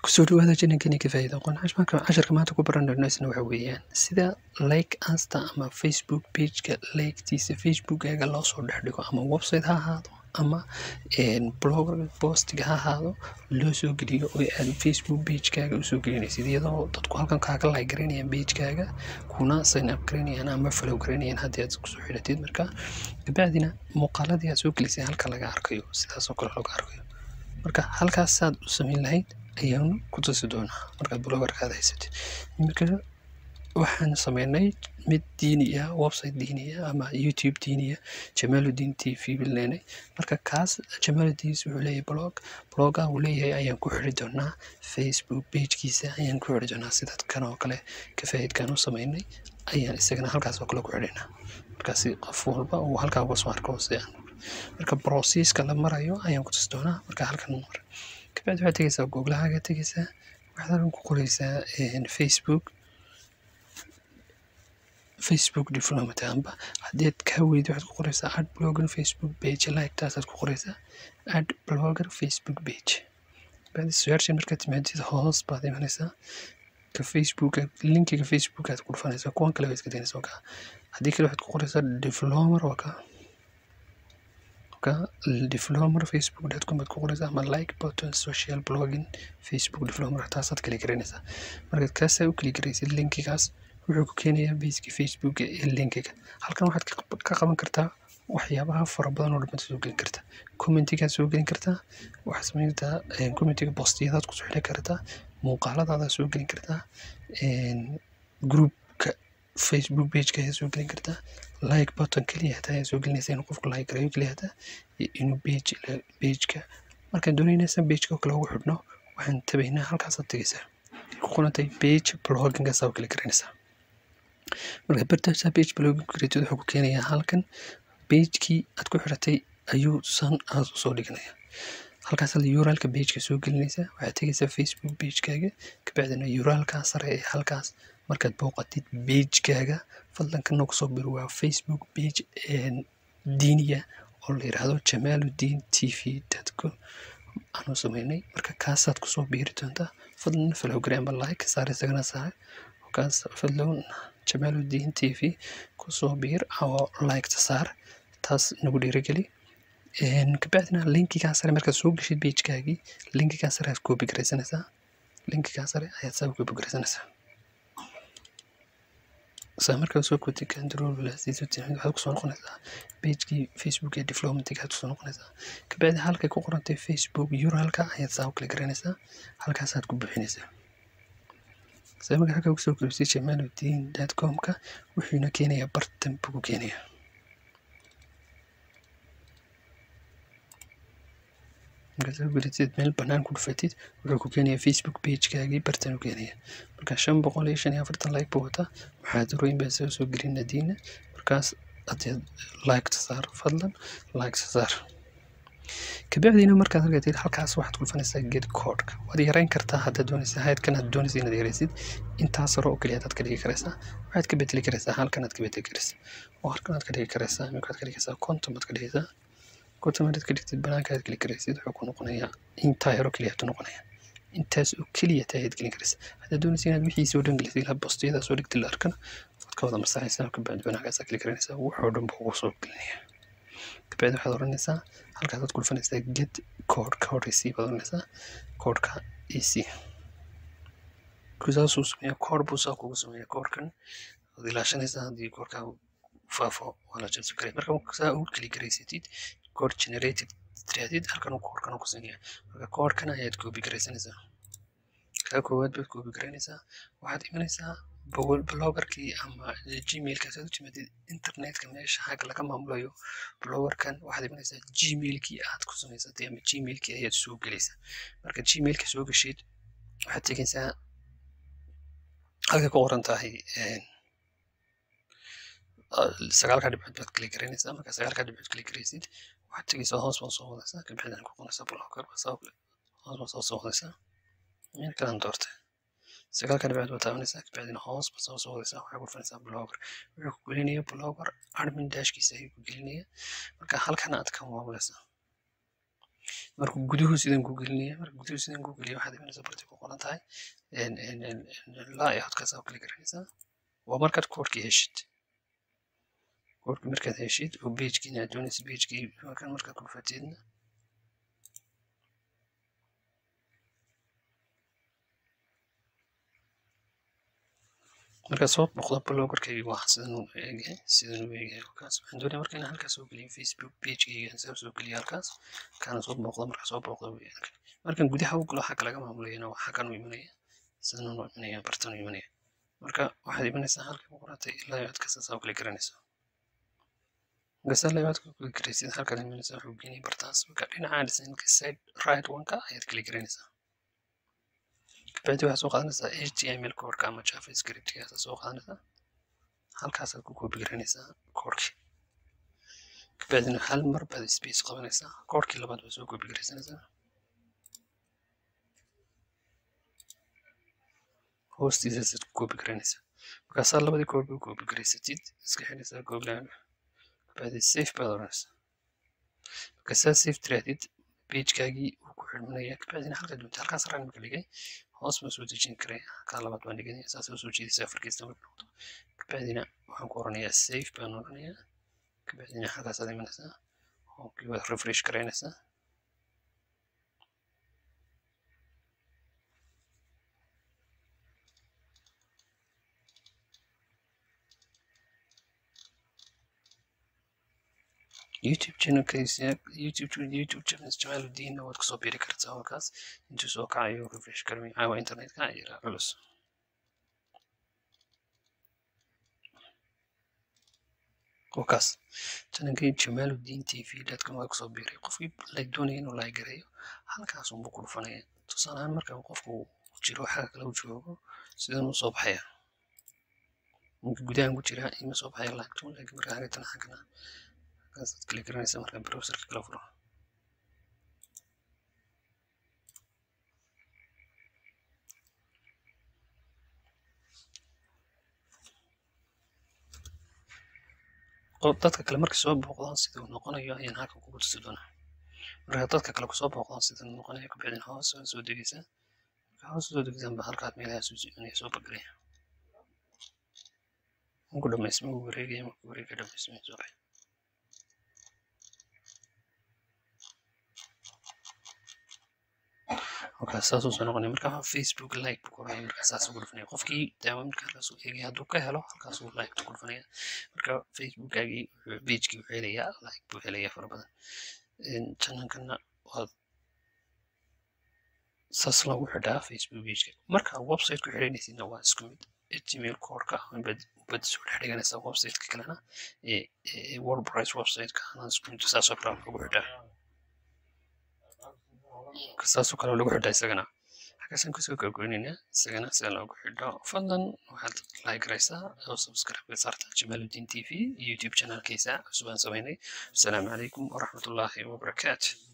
kusoo dhawaada jinankani ka faa'iida aqoon cashmaanka casharka maanta ku baran doona isna waxa weeyaan sida like asta ama facebook pageka liketiisa facebookaga loo soo dhex dhigo ama website ha ahaado ama blog postiga ha ahaado loo soo geliyo oo aad facebook pagekaaga usoo gelinaysid iyadoo dadku halkan kaaga like garanayaan pagekaaga kuna sign up garanayaan ama follow garanayaan haddii aad kusoo xidhatid marka kabacdina muuqaaladii aad soo gelisay halka laga arkayo sidaasoo kale looga arkayo marka halkaas saad u samayn lahayd ayaanu ku tusi doonaa markaad blogarkaada haysatid iminka waxaan sameynay mid diini ah website diini ah ama youtube diini ah jamaaluddin t v bilneenay marka kaas jamaaluddin wuxuu leeyahay blog bloga uu leeyahay ayaan ku xiri doonaa facebook pagekiisa ayaan ku xiri doonaa sidaad kan oo kale kafaa'idkaan u sameynay ayaan isagana halkaas oo kale ku xidhaynaa markaasi qof walba uu halkaa uga soo arko si aan marka processka la marayo ayaan ku tusi doonaa marka halkan mar kabacdi waxaad tegeysaa googlahaaga tegeysaa waxaad halkan ku qoreysaa facebook facebook diplomat amba haddii aad kaa weydi waxaad ku qoreysaa ad blogger facebook page like taasaad ku qoreysaa ad blogger facebook page bacdi searchi markaad timaadid hoos baad imanaysaa ka facebook linkiga facebook aad ku dhufanaysaa kuwan kale waa iska daynaysaa ka haddii kale waxaad ku qoreysaa diplomer waa ka ka diplomer facebook.com baad ku qoreysaa ama like button social blogging facebook diplomer taasaad kali garanaysaa markaad kaasaa u kali garaysid linkigaas wuxuu ku keenayaa baseki facebook ee linkiga halkan waxaad ka qaban kartaa waxyaabaha fara badan oo dhammaad soo gelin kartaa commentigaad soo gelin kartaa waxaad samayn kartaa commentiga postiyadaad kusoo xidhan kartaa muuqaaladaada soo gelin kartaa groupka facebook pageka ayaa soo gelin kartaa like button keliya hataa ayaa soo gelinaysa inuu qofku like garayo keliya hataa inuu page pageka markaan doonaynaysa pageka oo kale ugu xidhno waxaan tabaynaa halkaasaad tegeysaa ku qorantay page bloggingaasaa u kala garanaysaa marka bartaasaa page blogging garatid wuxuu ku keenayaa halkan pagekii aad ku xidhatay ayuu san aad usoo dhiganaya halkaasaad uralka pageka soo gelinaysaa waxaad tegeysaa facebook pagekaaga kabacdina uralkaa sare ee halkaas markaad booqatid pagekaaga fadlan kana kusoo bir waa facebook page diiniya oo la yidhaahdo jamaaluddin t v com aanu sameynay marka kaasaad kusoo biiri doontaa fadlan falowgari amba like saar isagana saar kaas fadlan jamaaluddin t v kusoo biir oo liketa saar taas nagu dhiirigeli kabacdina linkigaa sare markaad soo geshid pagekaagii linkigaa sare aad koobi garaysanaysaa linkigaa sare ayaad saa koobi garaysanaysaa saa markaa soo kootay kandarolasiiso timid waxaad kusoo noqonaysaa pagekii facebook ee diplomatic aad kusoo noqonaysaa kabacdi halkay ku qorantay facebook uralka ayaad saa u kala garanaysaa halkaasaad ku buuxinaysaa saa markaa halkaa kusoo koobisay jamaaluddin dot comka wuxuuna keenayaa bartan buu ku keenayaa markaad gelatid meel banaan ku dhufatid wuxuu ku keenayaa facebook pagekaagii bartan u keenaya marka shan boqol iyo shan iyo afartan like buu wataa muxaadarooyin baa soo soo gelin nadiina markaas adeed liketa saar fadlan liketa saar kabacdiina markaad argatid halkaas waxaad ku dhufanaysaa get codeka waad yarayn kartaa haddaad doonaysa haydkan aad doonaysa inaad yaraysid intaas hore oo keliya hadaad ka dhigi karaysaa waxaad ka bedeli karaysaa halkan aad ka bedeli karaysaa oo halkan aad ka dhigi karaysaa iminkaad ka dhigaysaa konton baad ka dhigaysaa konton markaad ka dhigtid banaanka aad geli karaysid wuxuu ku noqonayaa intaa yaro keliya tu noqonaya intaas oo keliya taa ayaad gelin karaysaa haddaad doonaysa inaad wixiisa oo dhan gelisid ilaa bostiyada soo dhigtid la arkana waad ka wada masaxaysaa kabacdi banaankaasaa geli karanaysaa wuxuu dhan buu ugu soo gelinaya kabacdi waxaad oranaysaa halkaasaad ku dhufanaysaa get code code ec baad oranaysaa codeka ec saasuu sameeya code buu saa kugu sameeya codekan waad ilaashanaysaa haddii codekaa faafo waa la jabsan karay marka saa u keli garaysatid code generated tirahdid halkan koodhkan ku siinaya marka koodhkan ayaad koobi garaysanaysaa kaa koowaad baad koobi garaynaysaa waxaad imanaysaa blogerkii ama gmailkaas aad u timaadid internetka meesha xagga laga maamulayo blogerkan waxaad imanaysaa gmailkii aad ku samaysatay ama gmailkii ayaad soo gelaysaa marka gmailka soo geshid waxaad tegaysaa halkay ku qoran tahay sagaalka dhibcood baad kali garanaysaa marka sagaalka dhibcood kali garaysid waxaad tegaysaa hoos baad soo wadaysaa kabacdina ku qoraysaa blogger hoos baad soo soo wadaysaa meel kalaan doortay sagaalka dhibcood baad taabanaysaa kabacdina hoos baad soo soo wadaysaa waxay ku dhufanaysaa blogger wuxuu ku gelinaya blogger admin dashkiisa ayuu ku gelinaya marka halkan aad ka maamulaysaa marka guduhu sidan ku gelinaya marka guduhu sidan ku geliya waxaad imanaysaa barti ku qoran tahay layoutkaas oo kali garanaysaa waa markaad koodhkii heshid koodhkii markaad heshid oo pagekii inaad doonaysa pagekii markan markaad ku dhufateedna markaad soo boqdo blogerkayga waa sidan u eegay sidan u eegay halkaas waxaan doonaya marka inaan halkaas soo geliyo facebook pagekayga saa soo geliyo halkaas kaana soo booqdo markaa soo booqdo weeyaan markan gudaha u galo xagga laga maamulayana waa xaggan u imanaya sidan u imanaya bartan u imanaya marka waxaad imanaysaa halkii ku qoratay ilaa aad kasaasaa u kala garanaysaa markaasaa ilaa aad ku kala garaysid halkaad imanaysaa wuxuu geenaya bartaas marka dhinaca designka side right one-ka ayaad kala garanaysaa kabacdi waxaad soo qaadanaysaa html koodhka ama javascriptkaasa soo qaadanaysaa halkaasaad ku koobi garanaysaa koodhkii kabacdina hal mar baad space qabanaysaa koodhkii labaad baad soo koobi garaysanaysaa hoostiisaasaad ku koobi garanaysaa markaasaa labadii koodhba u koobi garaysatid iska xidhaysaa googlaaga kabacdi safe baad oranaysaa markaasaa safe tirahdid pagekaagii wuu ku xidhmanaya kabacdina halkaa doonta halkaas raan marka dhigay hoos baan soo dejin karaya kaa labaad baan dhiganaya saasay usoo jeedaysaa afarkiista marka noqdo kabacdina waxaan ku oranayaa safe baan oranayaa kabacdina halkaasaad imanaysaa hookii waad refresh garaynaysaa youtube channelkiisa youtube youtube channel jamaaludiinna waad kasoo biri kartaa halkaas intuu soo kacayo refresh garmi caawa internetka yaraa culus wakaas channelkii jamaaludiin t v dadkan waa kasoo biray qofkii like doonaya inuu like gareeyo halkaas unbuu ku dhufanaya tusaale ahaan marka qofku jiro xagga kale u joogo sidan uu soo baxaya ninka gudahan ku jira ima soo baxaya lacagtu laakiin marka xagatan xaggana halkaasaad kala garanaysaa marka browserka kala furo dadka kale markay soo booqdaan siduu noqonayo ayaan halkan kugu tusi doonaa marka dadka kale kusoo booqdaan siduu noqonayo kabacdina hoos waa soo degeysaa marka hoos soo degeysaan ba halkaad meelaha soo soconaya soo bagaraya marku dhamaysma uu wareegaya marku wareega dhamaysma soo baxay markaa saasuu soo noqonaya marka facebook like buu koraya markaa saas ugu dhufanaya qofkii daawo marka halkaasuu eegaya hadduu ka helo halkaasuu like ku dhufanaya marka facebookgaagii pagekii wuxuu helayaa like buu helayaa fara badan channelkana waad saas loogu xidhaa facebook pageka marka website ku xidhanaysidna waa isku mid html koodhka bad bad soo dhex dhiganaysaa websiteka kalena ee wordpress websiteka ana isku mid saasoo kale loogu xidhaa saasoo kale lagu xidhaa isagana halkaasaan kusoo gogoynaynaa isagana sida loogu xidho fadlan waxaad like garaysaa oo subscribe saarta jamaaluddin t v youtube channelkiisa cusubaan samaynay asalaamu calaykum waraxmatullaahi wabarakaatu